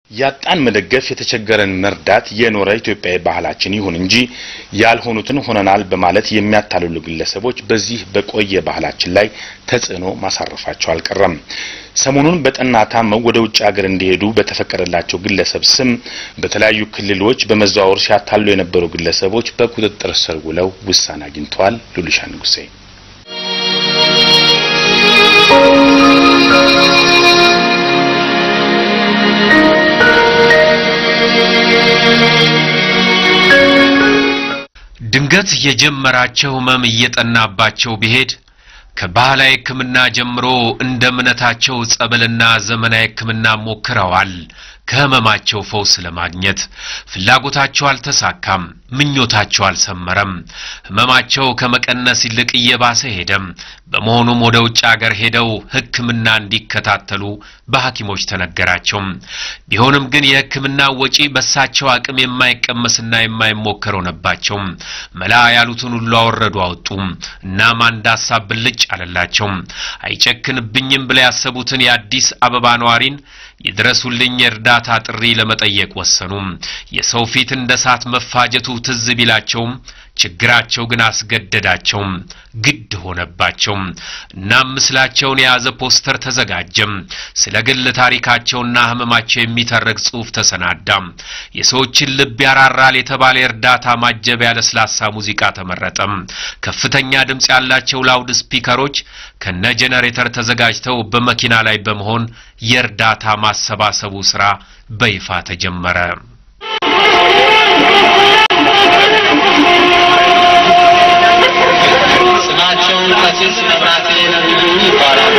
ያጣን መደገፍ የተቸገረን መርዳት የኖረ ኢትዮጵያዊ ባህላችን ይሁን እንጂ ያልሆኑትን ሆነናል በማለት የሚያታልሉ ግለሰቦች በዚህ በቆየ ባህላችን ላይ ተጽዕኖ ማሳረፋቸው አልቀረም። ሰሞኑን በጠና ታመው ወደ ውጭ ሀገር እንዲሄዱ በተፈቀደላቸው ግለሰብ ስም በተለያዩ ክልሎች በመዘዋወር ሲያታሉ የነበሩ ግለሰቦች በቁጥጥር ስር ውለው ውሳኔ አግኝተዋል። ሉሊሻ ንጉሴ ድንገት የጀመራቸው ህመም እየጠናባቸው ቢሄድ ከባህላዊ ሕክምና ጀምሮ እንደ እምነታቸው ጸበልና ዘመናዊ ሕክምና ሞክረዋል። ከህመማቸው ፈውስ ለማግኘት ፍላጎታቸው አልተሳካም፣ ምኞታቸው አልሰመረም። ህመማቸው ከመቀነስ ይልቅ እየባሰ ሄደም። በመሆኑም ወደ ውጭ አገር ሄደው ሕክምና እንዲከታተሉ በሐኪሞች ተነገራቸው። ቢሆንም ግን የሕክምና ወጪ በሳቸው አቅም የማይቀመስና የማይሞከር ሆነባቸው። መላ ያሉትን ሁሉ አወረዱ አወጡ። እናም አንድ ሀሳብ ብልጭ አለላቸው። አይጨክንብኝም ብለው ያሰቡትን የአዲስ አበባ ነዋሪን የድረሱልኝ የእርዳታ ጥሪ ለመጠየቅ ወሰኑ። የሰው ፊት እንደ እሳት መፋጀቱ ትዝ ቢላቸውም ችግራቸው ግን አስገደዳቸው፣ ግድ ሆነባቸው። እናም ምስላቸውን የያዘ ፖስተር ተዘጋጀም። ስለ ግል ታሪካቸውና ህመማቸው የሚተረክ ጽሑፍ ተሰናዳ። የሰዎችን ልብ ያራራል የተባለ የእርዳታ ማጀቢያ ለስላሳ ሙዚቃ ተመረጠ። ከፍተኛ ድምፅ ያላቸው ላውድ ስፒከሮች ከነ ጄኔሬተር ተዘጋጅተው በመኪና ላይ በመሆን የእርዳታ ማሰባሰቡ ስራ በይፋ ተጀመረ። ስማቸው ቀሲስ መብራቴ ነብዩ ይባላሉ።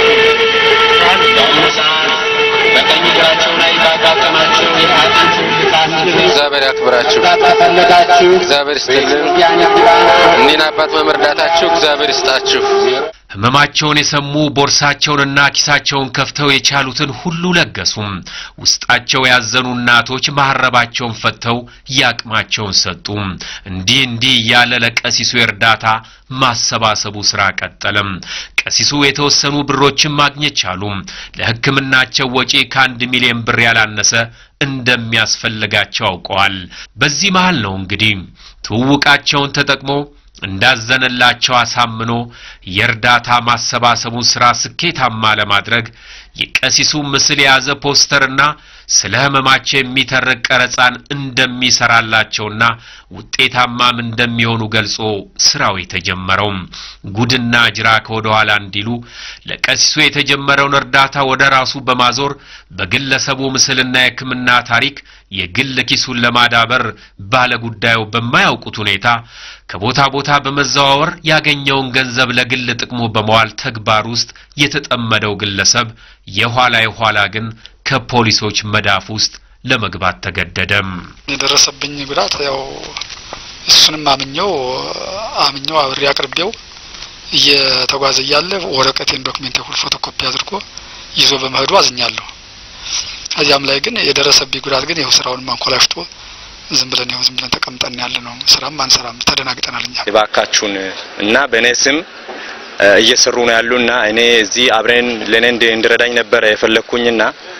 በአሁኑ ሰዓት በቀኝ እግራቸው ላይ ባጋጠማቸው የአጥንት ውልቃት እግዚአብሔር ያክብራችሁ። ከፈለጋችሁ እግዚአብሔር ይስጥልን። እኒህን አባት በመርዳታችሁ እግዚአብሔር ይስጣችሁ። ህመማቸውን የሰሙ ቦርሳቸውንና ኪሳቸውን ከፍተው የቻሉትን ሁሉ ለገሱም። ውስጣቸው ያዘኑ እናቶች መሐረባቸውን ፈተው ያቅማቸውን ሰጡ። እንዲህ እንዲህ እያለ ለቀሲሱ የእርዳታ ማሰባሰቡ ስራ ቀጠለም። ቀሲሱ የተወሰኑ ብሮችን ማግኘት ቻሉ። ለሕክምናቸው ወጪ ከአንድ ሚሊዮን ብር ያላነሰ እንደሚያስፈልጋቸው አውቀዋል። በዚህ መሃል ነው እንግዲህ ትውውቃቸውን ተጠቅሞ እንዳዘነላቸው አሳምኖ የእርዳታ ማሰባሰቡን ስራ ስኬታማ ለማድረግ የቀሲሱ ምስል የያዘ ፖስተርና ስለ ህመማቸው የሚተርክ ቀረጻን እንደሚሰራላቸውና ውጤታማም እንደሚሆኑ ገልጾ ስራው የተጀመረው ጉድና ጅራ ከወደ ኋላ እንዲሉ ለቀሲሱ የተጀመረውን እርዳታ ወደ ራሱ በማዞር በግለሰቡ ምስልና የሕክምና ታሪክ የግል ኪሱን ለማዳበር ባለጉዳዩ በማያውቁት ሁኔታ ከቦታ ቦታ በመዘዋወር ያገኘውን ገንዘብ ለግል ጥቅሙ በመዋል ተግባር ውስጥ የተጠመደው ግለሰብ የኋላ የኋላ ግን ከፖሊሶች መዳፍ ውስጥ ለመግባት ተገደደም። የደረሰብኝ ጉዳት ያው እሱንም አምኘው አምኘው አብሬ አቅርቤው እየተጓዘ እያለ ወረቀቴን ዶክሜንት ሁሉ ፎቶኮፒ አድርጎ ይዞ በመሄዱ አዝኛለሁ። ከዚያም ላይ ግን የደረሰብኝ ጉዳት ግን ይኸው ስራውን ማንኮላሽቶ ዝም ብለን ይኸው ዝም ብለን ተቀምጠን ያለ ነው። ስራም አንሰራም፣ ተደናግጠናል እኛ እባካችሁን እና በእኔ ስም እየሰሩ ነው ያሉና እኔ እዚህ አብረን ለእኔ እንዲረዳኝ ነበረ የፈለግኩኝና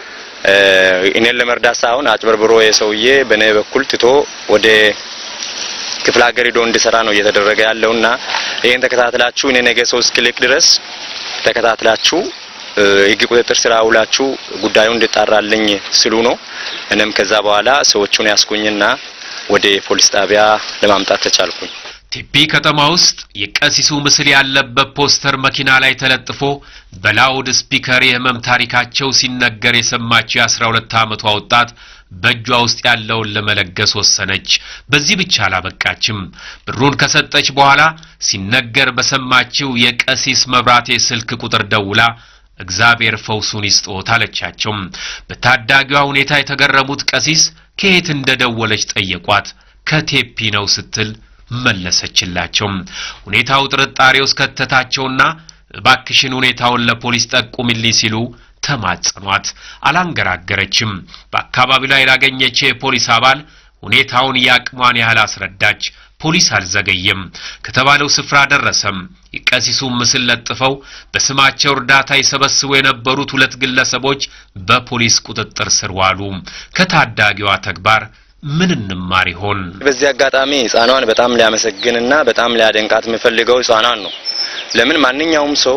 እኔን ለመርዳት ሳይሆን አጭበርብሮ የሰውዬ በእኔ በኩል ትቶ ወደ ክፍለ ሀገር ሄዶ እንዲሰራ ነው እየተደረገ ያለውና ይህን ተከታትላችሁ እኔ ነገ ሰው እስክልክ ድረስ ተከታትላችሁ ሕግ ቁጥጥር ስራ ውላችሁ ጉዳዩ እንዲጣራልኝ ስሉ ነው። እኔም ከዛ በኋላ ሰዎቹን ያስኩኝና ወደ ፖሊስ ጣቢያ ለማምጣት ተቻልኩኝ። ቴፒ ከተማ ውስጥ የቀሲሱ ምስል ያለበት ፖስተር መኪና ላይ ተለጥፎ በላውድ ስፒከር የህመም ታሪካቸው ሲነገር የሰማችው የአስራ ሁለት ዓመቷ ወጣት በእጇ ውስጥ ያለውን ለመለገስ ወሰነች። በዚህ ብቻ አላበቃችም። ብሩን ከሰጠች በኋላ ሲነገር በሰማችው የቀሲስ መብራቴ ስልክ ቁጥር ደውላ እግዚአብሔር ፈውሱን ይስጦት አለቻቸው። በታዳጊዋ ሁኔታ የተገረሙት ቀሲስ ከየት እንደደወለች ጠየቋት። ከቴፒ ነው ስትል መለሰችላቸው። ሁኔታው ጥርጣሬ ውስጥ ከተታቸውና እባክሽን ሁኔታውን ለፖሊስ ጠቁምልኝ ሲሉ ተማጸኗት። አላንገራገረችም። በአካባቢው ላይ ላገኘችው የፖሊስ አባል ሁኔታውን ያቅሟን ያህል አስረዳች። ፖሊስ አልዘገየም። ከተባለው ስፍራ ደረሰም። የቀሲሱን ምስል ለጥፈው በስማቸው እርዳታ ይሰበስቡ የነበሩት ሁለት ግለሰቦች በፖሊስ ቁጥጥር ስር ዋሉ። ከታዳጊዋ ተግባር ምን እንማር ይሆን? በዚህ አጋጣሚ ህጻኗን በጣም ሊያመሰግንና በጣም ሊያደንቃት የምፈልገው ህጻኗን ነው። ለምን ማንኛውም ሰው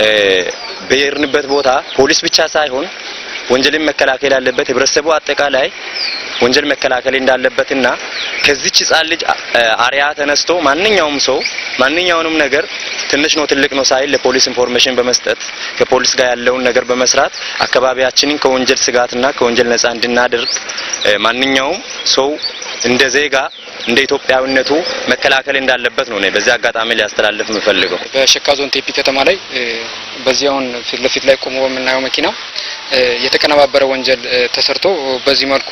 በሄድንበት ቦታ ፖሊስ ብቻ ሳይሆን ወንጀልን መከላከል ያለበት ህብረተሰቡ አጠቃላይ ወንጀል መከላከል እንዳለበትና ከዚች ህጻን ልጅ አርያ ተነስቶ ማንኛውም ሰው ማንኛውንም ነገር ትንሽ ነው ትልቅ ነው ሳይል ለፖሊስ ኢንፎርሜሽን በመስጠት ከፖሊስ ጋር ያለውን ነገር በመስራት አካባቢያችንን ከወንጀል ስጋትና ከወንጀል ነጻ እንድናደርግ ማንኛውም ሰው እንደ ዜጋ እንደ ኢትዮጵያዊነቱ መከላከል እንዳለበት ነው እኔ በዚህ አጋጣሚ ሊያስተላልፍ የምፈልገው። በሸካ ዞን ቴፒ ከተማ ላይ በዚህ አሁን ፊት ለፊት ላይ ቆሞ በምናየው መኪና የተቀነባበረ ወንጀል ተሰርቶ በዚህ መልኩ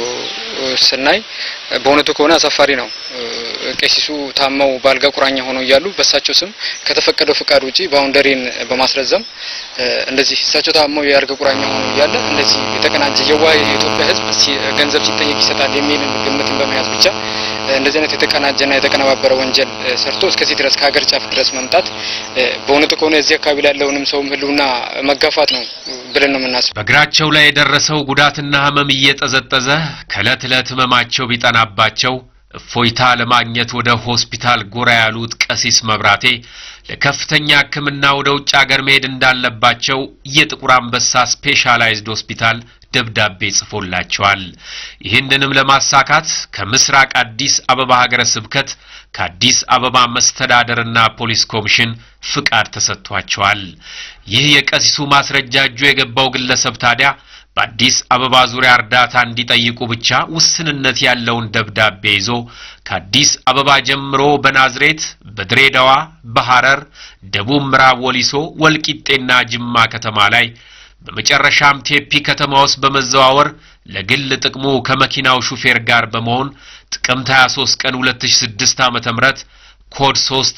ስናይ በእውነቱ ከሆነ አሳፋሪ ነው። ቄሲሱ ታመው በአልጋ ቁራኛ ሆነው እያሉ በእሳቸው ስም ከተፈቀደው ፍቃድ ውጪ ባውንደሪን በማስረዘም እንደዚህ እሳቸው ታመው የአልጋ ቁራኛ ሆነው እያለ እንደዚህ የተቀናጀ የዋህ የኢትዮጵያ ሕዝብ ገንዘብ ሲጠየቅ ይሰጣል የሚል ግምትን በመያዝ ብቻ እንደዚህ አይነት የተቀናጀና የተቀነባበረ ወንጀል ሰርቶ እስከዚህ ድረስ ከሀገር ጫፍ ድረስ መምጣት በእውነቱ ከሆነ እዚህ አካባቢ ላይ ያለውንም ሰውም ህልውና መጋፋት ነው ብለን ነው የምናስበው። በእግራቸው ላይ የደረሰው ጉዳትና ህመም እየጠዘጠዘ ከእለት ዕለት ህመማቸው ቢጠናባቸው እፎይታ ለማግኘት ወደ ሆስፒታል ጎራ ያሉት ቀሲስ መብራቴ ለከፍተኛ ሕክምና ወደ ውጭ አገር መሄድ እንዳለባቸው የጥቁር አንበሳ ስፔሻላይዝድ ሆስፒታል ደብዳቤ ጽፎላቸዋል። ይህንንም ለማሳካት ከምስራቅ አዲስ አበባ ሀገረ ስብከት ከአዲስ አበባ መስተዳደርና ፖሊስ ኮሚሽን ፍቃድ ተሰጥቷቸዋል። ይህ የቀሲሱ ማስረጃ እጁ የገባው ግለሰብ ታዲያ በአዲስ አበባ ዙሪያ እርዳታ እንዲጠይቁ ብቻ ውስንነት ያለውን ደብዳቤ ይዞ ከአዲስ አበባ ጀምሮ በናዝሬት፣ በድሬዳዋ፣ በሐረር፣ ደቡብ ምዕራብ ወሊሶ፣ ወልቂጤና ጅማ ከተማ ላይ በመጨረሻም ቴፒ ከተማ ውስጥ በመዘዋወር ለግል ጥቅሙ ከመኪናው ሹፌር ጋር በመሆን ጥቅምት 23 ቀን 2006 ዓ.ም ኮድ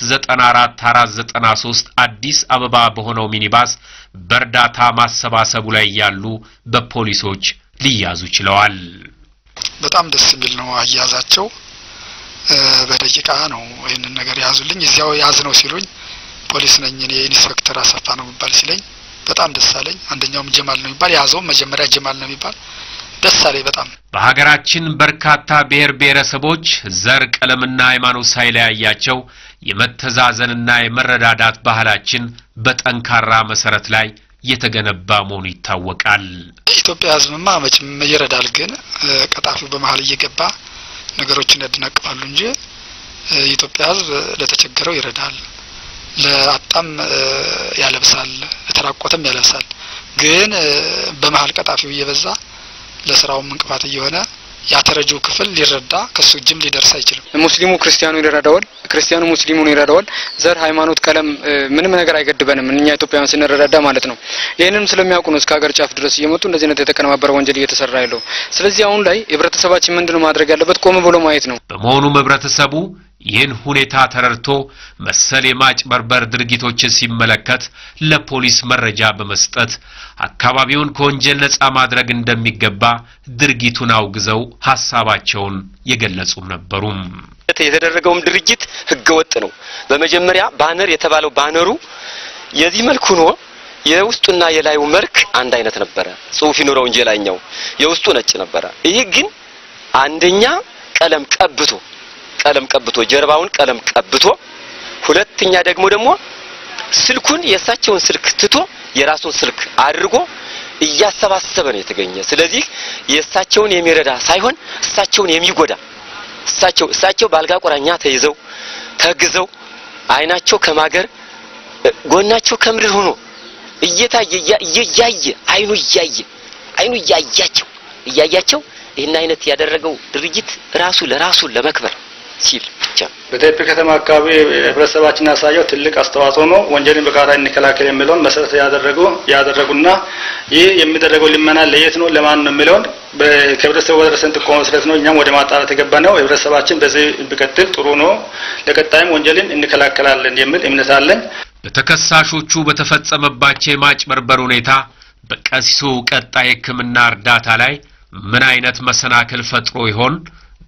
394493 አዲስ አበባ በሆነው ሚኒባስ በእርዳታ ማሰባሰቡ ላይ ያሉ በፖሊሶች ሊያዙ ችለዋል። በጣም ደስ የሚል ነው አያያዛቸው። በደቂቃ ነው ይህንን ነገር የያዙልኝ። እዚያው ያዝ ነው ሲሉኝ ፖሊስ ነኝ እኔ ኢንስፔክተር አሰፋ ነው የሚባል ሲለኝ በጣም ደስ አለኝ። አንደኛውም ጀማል ነው የሚባል የያዘውም መጀመሪያ ጀማል ነው የሚባል ደስ አለኝ በጣም። በሀገራችን በርካታ ብሔር ብሔረሰቦች ዘር፣ ቀለምና ሃይማኖት ሳይለያያቸው የመተዛዘንና የመረዳዳት ባህላችን በጠንካራ መሰረት ላይ የተገነባ መሆኑ ይታወቃል። የኢትዮጵያ ሕዝብማ መቼም ይረዳል፣ ግን ቀጣፊው በመሀል እየገባ ነገሮችን ያደናቅፋሉ እንጂ የኢትዮጵያ ሕዝብ ለተቸገረው ይረዳል፣ ለአጣም ያለብሳል፣ ለተራቆተም ያለብሳል። ግን በመሀል ቀጣፊው እየበዛ ለስራውም እንቅፋት እየሆነ ያተረጂው ክፍል ሊረዳ ከሱ እጅም ሊደርስ አይችልም። ሙስሊሙ ክርስቲያኑን ይረዳዋል፣ ክርስቲያኑ ሙስሊሙን ይረዳዋል። ዘር፣ ሃይማኖት፣ ቀለም ምንም ነገር አይገድበንም እኛ ኢትዮጵያውያን ስንረዳዳ ማለት ነው። ይህንንም ስለሚያውቁ ነው እስከ ሀገር ጫፍ ድረስ እየመጡ እንደዚህ አይነት የተቀነባበረ ወንጀል እየተሰራ ያለው። ስለዚህ አሁን ላይ ህብረተሰባችን ምንድነው ማድረግ ያለበት? ቆም ብሎ ማየት ነው። በመሆኑም ህብረተሰቡ ይህን ሁኔታ ተረድቶ መሰል የማጭበርበር ድርጊቶችን ሲመለከት ለፖሊስ መረጃ በመስጠት አካባቢውን ከወንጀል ነጻ ማድረግ እንደሚገባ ድርጊቱን አውግዘው ሀሳባቸውን የገለጹም ነበሩም። የተደረገውም ድርጊት ህገወጥ ነው። በመጀመሪያ ባነር የተባለው ባነሩ የዚህ መልክ ሆኖ የውስጡና የላዩ መልክ አንድ አይነት ነበረ። ጽሁፍ ይኖረው እንጂ የላይኛው የውስጡ ነጭ ነበረ። ይህ ግን አንደኛ ቀለም ቀብቶ ቀለም ቀብቶ ጀርባውን ቀለም ቀብቶ፣ ሁለተኛ ደግሞ ደግሞ ስልኩን የእሳቸውን ስልክ ትቶ የራሱን ስልክ አድርጎ እያሰባሰበ ነው የተገኘ። ስለዚህ የእሳቸውን የሚረዳ ሳይሆን እሳቸውን የሚጎዳ እሳቸው እሳቸው በአልጋ ቁራኛ ተይዘው ተግዘው አይናቸው ከማገር ጎናቸው ከምድር ሆኖ እየታየ እያየ አይኑ እያየ አይኑ እያያቸው እያያቸው ይህን አይነት ያደረገው ድርጊት ራሱ ለራሱ ለመክበር ሲል ብቻ በቴፒ ከተማ አካባቢ ህብረተሰባችን ያሳየው ትልቅ አስተዋጽኦ ነው። ወንጀልን በጋራ እንከላከል የሚለውን መሰረት ያደረጉ ያደረጉና ይህ የሚደረገው ልመና ለየት ነው ለማን ነው የሚለውን ከህብረተሰቡ በደረሰን ጥቆማ መሰረት ነው እኛም ወደ ማጣራት የገባ ነው። ህብረተሰባችን በዚህ ቢቀጥል ጥሩ ነው፣ ለቀጣይም ወንጀልን እንከላከላለን የሚል እምነት አለኝ። በተከሳሾቹ በተፈጸመባቸው የማጭበርበር ሁኔታ በቀሲሱ ቀጣይ ሕክምና እርዳታ ላይ ምን አይነት መሰናክል ፈጥሮ ይሆን?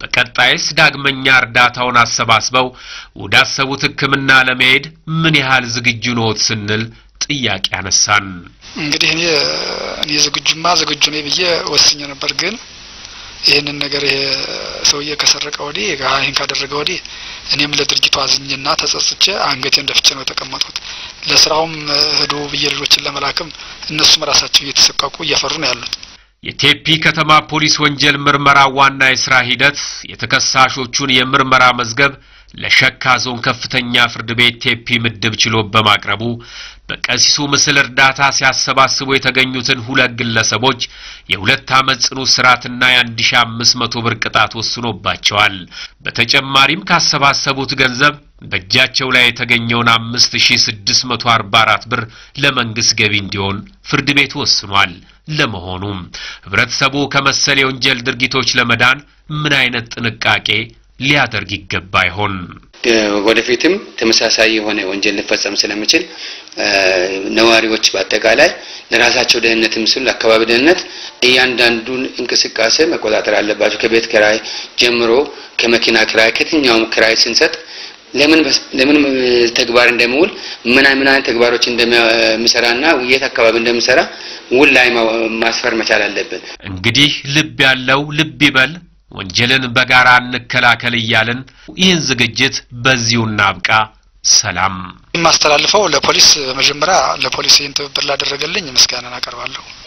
በቀጣይስ ዳግመኛ እርዳታውን አሰባስበው ወዳሰቡት ሕክምና ለመሄድ ምን ያህል ዝግጁ ነዎት ስንል ጥያቄ አነሳን። እንግዲህ እኔ እኔ ዝግጁማ ዝግጁ ነኝ ብዬ ወስኜ ነበር። ግን ይህንን ነገር ይሄ ሰውዬ ከሰረቀ ወዲህ ይህን ካደረገ ወዲህ እኔም ለድርጊቱ አዝኜና ተጸጽቼ አንገቴን ደፍቼ ነው የተቀመጥኩት። ለስራውም ሂዱ ብዬ ልጆችን ለመላክም እነሱም ራሳቸው እየተሰቀቁ እየፈሩ ነው ያሉት። የቴፒ ከተማ ፖሊስ ወንጀል ምርመራ ዋና የሥራ ሂደት የተከሳሾቹን የምርመራ መዝገብ ለሸካ ዞን ከፍተኛ ፍርድ ቤት ቴፒ ምድብ ችሎት በማቅረቡ በቀሲሱ ምስል እርዳታ ሲያሰባስቡ የተገኙትን ሁለት ግለሰቦች የሁለት ዓመት ጽኑ እስራትና የአንድ ሺ አምስት መቶ ብር ቅጣት ወስኖባቸዋል። በተጨማሪም ካሰባሰቡት ገንዘብ በእጃቸው ላይ የተገኘውን አምስት ሺ ስድስት መቶ አርባ አራት ብር ለመንግስት ገቢ እንዲሆን ፍርድ ቤቱ ወስኗል። ለመሆኑም ህብረተሰቡ ከመሰል የወንጀል ድርጊቶች ለመዳን ምን አይነት ጥንቃቄ ሊያደርግ ይገባ ይሆን? ወደፊትም ተመሳሳይ የሆነ ወንጀል ሊፈጸም ስለሚችል ነዋሪዎች በአጠቃላይ ለራሳቸው ደህንነትም ሲሉ ለአካባቢ ደህንነት እያንዳንዱን እንቅስቃሴ መቆጣጠር አለባቸው። ከቤት ክራይ ጀምሮ ከመኪና ክራይ፣ ከየትኛውም ክራይ ስንሰጥ ለምን ለምን ተግባር እንደሚውል ምን ምን አይነት ተግባሮች እንደሚሰራና የት አካባቢ እንደሚሰራ ውል ላይ ማስፈር መቻል አለብን። እንግዲህ ልብ ያለው ልብ ይበል፣ ወንጀልን በጋራ እንከላከል እያልን ይህን ዝግጅት በዚሁ እናብቃ። ሰላም። የማስተላልፈው ለፖሊስ በመጀመሪያ ለፖሊስ ይህን ትብብር ላደረገልኝ ምስጋናን አቀርባለሁ።